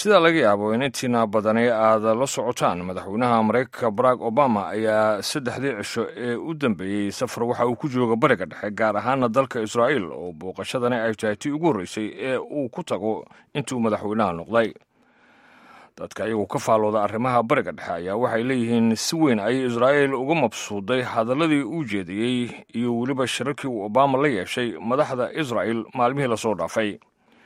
sida laga yaabo in intiina badani aad la socotaan madaxweynaha maraykanka barack obama ayaa saddexdii cisho ee u dambeeyey safar waxa uu ku jooga bariga dhexe gaar ahaana dalka israa'iil oo booqashadani ay tahay tii ugu horreysay ee uu ku tago intuu madaxweynaha noqday dadka iyagu ka faallooda arrimaha bariga dhexe ayaa waxay leeyihiin si weyn ayay israa'iil uga mabsuuday hadalladii uu jeediyey iyo weliba shirarkii uu obama la yeeshay madaxda israa'il maalmihii lasoo dhaafay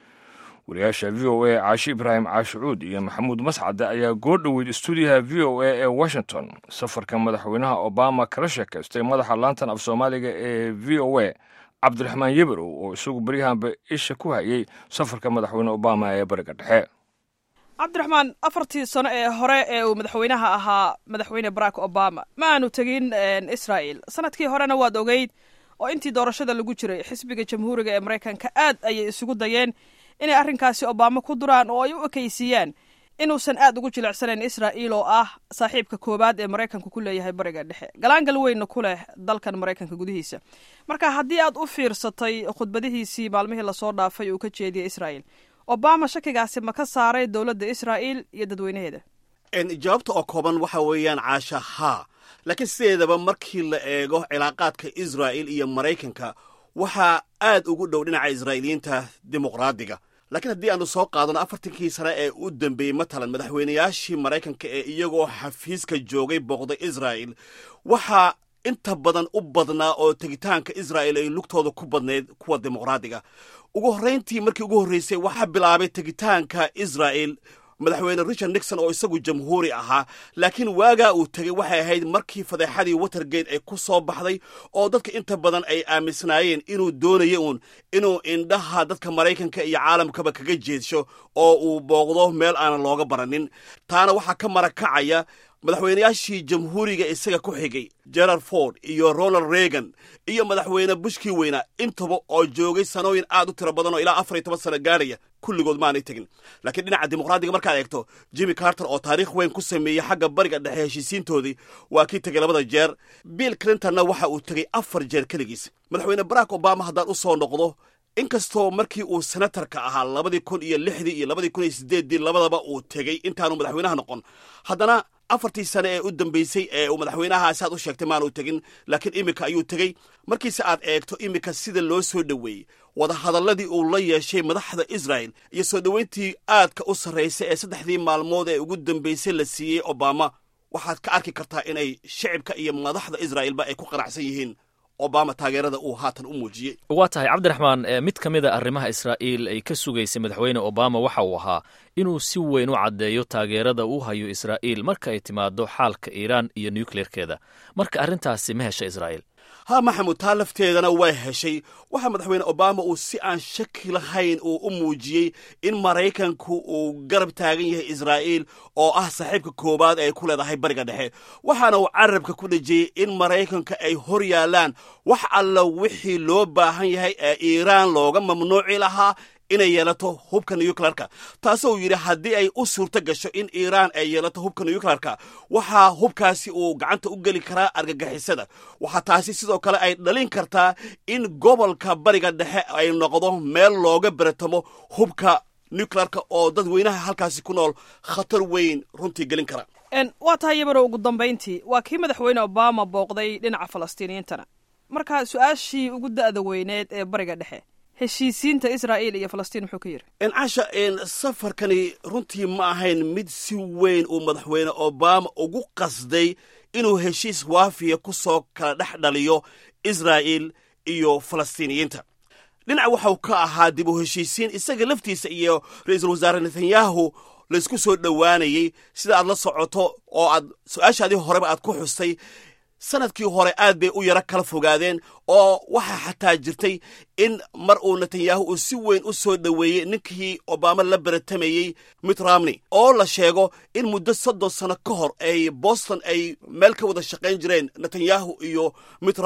wariyaasha v o a caashi ibraahim caashicuud iyo maxamuud mascade ayaa goo dhoweyd stuudiyaha v o a ee washington safarka madaxweynaha obama kala sheekaystay madaxa laantan af soomaaliga ee v o a cabdiraxmaan yeberow oo isagu beryahanba isha ku hayay safarka madaxweyne obama ee bariga dhexe cabdiraxmaan afartii sano ee hore ee uu madaxweynaha ahaa madaxweyne barack obama ma aanu tegin israa'el sanadkii horena waad ogeyd oo intii doorashada lagu jiray xisbiga jamhuuriga ee maraykanka aad ayay isugu dayeen inay arrinkaasi obama ku duraan oo ay u ekaysiiyaan inuusan aad ugu jilicsanayn israa'iil oo ah saaxiibka koowaad ee maraykanku ku leeyahay bariga dhexe galaangal weynna ku leh dalkan maraykanka gudihiisa marka haddii aad u fiirsatay khudbadihiisii maalmihii lasoo dhaafay uu ka jeediyey israa'el obama shakigaasi ma ka saaray dowladda israa'il iyo dadweynaheeda jawaabta oo kooban waxa weeyaan caasha haa laakiin sideedaba markii la eego cilaaqaadka israa'il iyo maraykanka waxaa aad ugu dhow dhinaca israa'iiliyiinta dimuqraadiga laakiin haddii aanu soo qaadano afartankii sane ee u dambeeyey matalan madaxweynayaashii maraykanka ee iyagoo xafiiska joogay booqday israa'il waxaa inta badan u badnaa oo tegitaanka israa'il ay lugtooda ku badnayd kuwa dimuqraadiga ugu horrayntii markii ugu horraysay waxaa bilaabay tegitaanka israa'il madaxweyne richard nixon oo isagu jamhuuri ahaa laakiin waagaa uu tegey waxay ahayd markii fadeexadii watergate ay ku soo baxday oo dadka inta badan ay aaminsanaayeen inuu doonaya uun inuu indhaha dadka maraykanka iyo caalamkaba kaga jeedsho oo uu booqdo meel aanan looga baranin taana waxaa ka marakacaya madaxweynayaashii jamhuuriga isaga ku xigay gerard ford iyo ronald reagan iyo madaxweyne bushkii weynaa intaba oo joogay sanooyin aad u tiro badan oo ilaa afar iyo toban sano gaarhaya kulligood maanay tegin laakiin dhinaca dimuqraadiga markaad eegto jimmy carter oo taariikh weyn ku sameeyey xagga bariga dhexe heshiisiintoodii waa kii tegey labada jeer bill clintonna waxa uu tegey afar jeer keligiis madaxweyne barack obama haddaan u soo noqdo inkastoo markii uu senatarka ahaa labadii kun iyo lixdii iyo labadii kun iyo siddeeddii labadaba uu tegey intaanu madaxweynaha noqon haddana afartii sane ee u dambeysay ee uu madaxweynahaasi aad u sheegtay maanu tegin laakiin iminka ayuu tegey markiise aad eegto iminka sida loo soo dhoweeyey wadahadalladii uu la yeeshay madaxda israa'el iyo soo dhoweyntii aadka u sarraysay ee saddexdii maalmood ee ugu dambeysay la siiyey obama waxaad ka arki kartaa inay shicibka iyo madaxda israa'ilba ay ku qanacsan yihiin obama taageerada uu haatan u muujiyey waa tahay cabdiraxmaan mid ka mid a arrimaha israa'iil ay ka sugaysay madaxweyne obama waxa uu ahaa inuu si weyn u caddeeyo taageerada uu hayo israa'iil marka ay timaado xaalka iiraan iyo nukleerkeeda marka arrintaasi ma hesha israa'iil ha maxamud taa lafteedana way heshay waxaa madaxweyne obama uu si aan shaki lahayn uu u muujiyey in maraykanku uu garab taagan yahay israa'iil oo ah saaxiibka koowaad ay ku leedahay bariga dhexe waxaana uu carabka ku dhejiyey in maraykanka ay hor yaallaan wax alla wixii loo baahan yahay ee iiraan looga mamnuuci lahaa inay yeelato hubka nuclearka taasoo yidhi haddii ay u suurto gasho in iiraan ay yeelato hubka nuclearka waxaa hubkaasi uu gacanta u geli karaa argagixisada waxaa taasi sidoo kale ay dhalin kartaa in gobolka bariga dhexe ay noqdo meel looga beratamo hubka nuclearka oo dadweynaha halkaasi ku nool khatar weyn runtii gelin kara waa tahay yabarow ugu dambayntii waa kii madaxweyne obama booqday dhinaca falastiiniyiintana marka su-aashii ugu da'da weyneed ee bariga dhexe heshiisiinta israa'iil iyo falastiin muxuu ka yidhi casha safarkani runtii ma ahayn mid si weyn uu madaxweyne obama ugu qasday inuu heshiis waafiya ku soo kala dhex dhaliyo israa'iil iyo falastiiniyiinta dhinac waxau ka ahaa dib u heshiisiin isaga laftiisa iyo ra-iisul wasaare netanyahu laysku soo dhowaanayey sida aad la socoto oo aad su-aashaadii horeba aad ku xustay sanadkii hore aad bay u yaro kala fogaadeen oo waxaa xataa jirtay in mar uu netanyahu uu si weyn u soo dhoweeyey ninkii obama la baratamayey mitt romney oo la sheego in muddo soddon sano ka hor ay boston ay meel ka wada shaqayn jireen netanyahu iyo mitt romney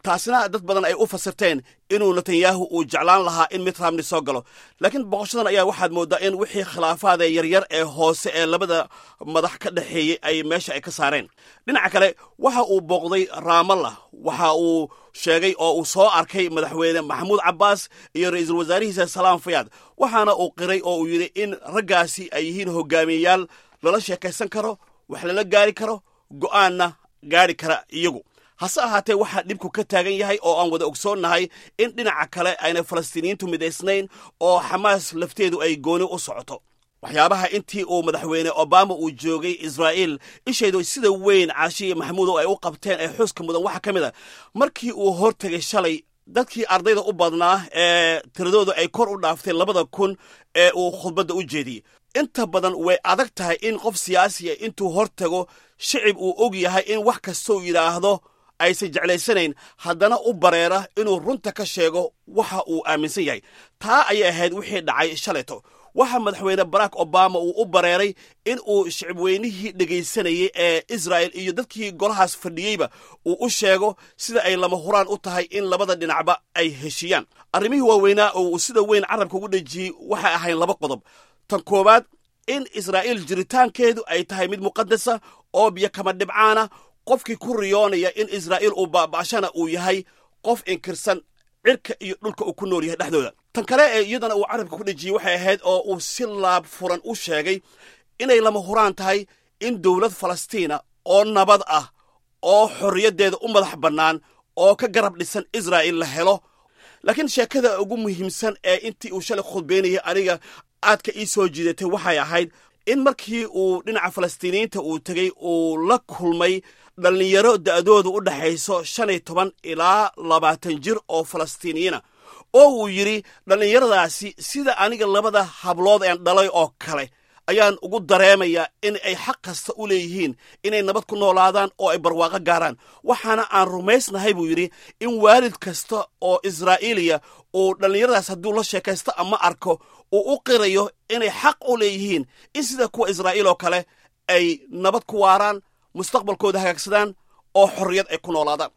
taasina dad badan ay u fasirteen inuu netanyahu uu jeclaan lahaa in mid ramni soo galo laakiin boqoshadan ayaa waxaad mooddaa in wixii khilaafaada yaryar ee hoose ee labada madax ka dhexeeyey ay meesha ay ka saareen dhinaca kale waxa uu booqday raamalla waxa uu sheegay oo uu soo arkay madaxweyne maxamuud cabbaas iyo ra'iisul wasaarihiisa salaam fayaad waxaana uu qiray oo uu yidhi in raggaasi ay yihiin hogaamiyeyaal lala sheekaysan karo wax lala gaari karo go'aanna gaari kara iyagu hase ahaatee waxaa dhibku ka taagan yahay oo aan wada ogsoonnahay in dhinaca kale ayna falastiiniyiintu midaysnayn oo xamaas lafteedu ay gooni u socoto waxyaabaha intii uu madaxweyne obama uu joogay israa'iil ishaydu sida weyn caashiya maxamuudow ay u qabteen ee xuska mudan waxaa ka mid a markii uu hortegay shalay dadkii ardayda u badnaa ee tiradoodu ay kor u dhaaftay labada kun ee uu khudbadda u jeediyey inta badan way adag tahay in qof siyaasiya intuu hor tago shicib uu og yahay in wax kastau yidhaahdo aysan jeclaysanayn haddana u bareera inuu runta ka sheego waxa uu aaminsan yahay taa ayay ahayd wixii dhacay shalayto waxa madaxweyne barack obama uu u bareeray in uu shicibweynihii dhegaysanayey ee israa'el iyo dadkii golahaas fadhiyeyba uu u sheego sida ay lama huraan u tahay in labada dhinacba ay heshiyaan arrimihii waaweynaa oo uu sida weyn carabka ugu dhejiyey waxay ahayn laba qodob tan koowaad in israa'iil jiritaankeedu ay tahay mid muqadasa oo biyo kama dhibcaana qofkii ku riyoonaya in israa'iil uu baaba'ashana uu yahay qof inkirsan cirka iyo dhulka uu ku nool yahay dhexdooda tan kale ee iyadana uu carabka ku dhejiyey waxay ahayd oo uu si laab furan u sheegay inay lama huraan tahay in dowlad falastiina oo nabad ah oo xorriyaddeeda u madax bannaan oo ka garab dhisan israa'iil la helo laakiin sheekada ugu muhiimsan ee intii uu shalay khudbaynayay aniga aadka ii soo jiidatay waxay ahayd in markii uu dhinaca falastiiniyiinta uu tegey uu la kulmay dhallinyaro da'doodu u dhexayso shan iyo toban ilaa labaatan jir oo falastiiniyiina oo uu yidhi dhallinyaradaasi sida aniga labada hablood een dhalay oo kale ayaan ugu dareemayaa in ay xaq kasta u leeyihiin inay nabad ku noolaadaan oo ay barwaaqo gaaraan waxaana aan rumaysnahay buu yidhi in waalid kasta oo israa'iiliya uu dhallinyaradaas hadduu la sheekaysto ama arko uu u qirayo inay xaq u leeyihiin in sida kuwa israa'iil oo kale ay nabad ku waaraan mustaqbalkooda hagaagsadaan oo xorriyad ay ku noolaadaan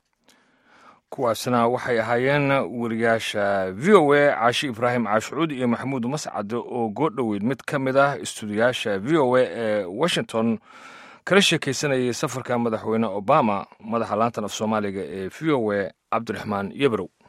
kuwaasna waxay ahaayeen weriyaasha v o a caashi ibraahim caashucuud iyo maxamuud mascade oo goodhoweyd mid ka mid ah istuudiyaasha v o a ee washington kala sheekaysanayay safarka madaxweyne obama madaxa laantan af soomaaliga ee v o a cabdiraxmaan yebrow